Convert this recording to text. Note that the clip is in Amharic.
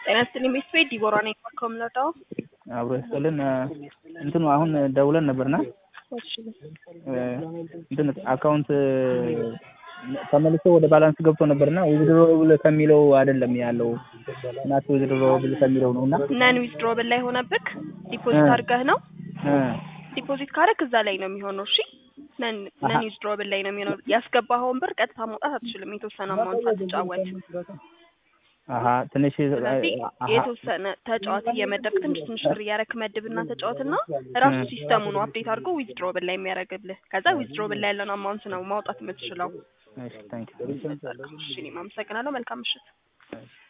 ጤና ይስጥልኝ ቤተሰቤ ዲቦራ ነኝ ከምለታው አብሮ ይስጥልን እንትኑ አሁን ደውለን ነበርና እሺ እንትን አካውንት ተመልሶ ወደ ባላንስ ገብቶ ነበርና ዊዝድሮብል ከሚለው አይደለም ያለው ናት ዊዝድሮብል ከሚለው ነው እና ነን ዊዝድሮብል ላይ ሆነብክ ዲፖዚት አድርገህ ነው እ ዲፖዚት ካደረክ እዛ ላይ ነው የሚሆነው እሺ ነን ነን ዊዝድሮብል ላይ ነው የሚሆነው ያስገባኸውን ብር ቀጥታ ማውጣት አትችልም የተወሰነ አማውንት ሳትጫወት አሀ ትንሽ ስለዚህ አሀ የተወሰነ ተጫዋት እየመደብክ ትንሽ ትንሽ ብር እያረክ መድብና ተጫወትና ራሱ ሲስተሙ ነው አፕዴት አድርጎ ዊዝድሮብል ላይ የሚያደርግልህ ከዛ ዊዝድሮብል ላይ ያለውን አማውንት ነው ማውጣት የምትችለው እሺ ታንክ እሺ እኔም አመሰግናለሁ መልካም ምሽት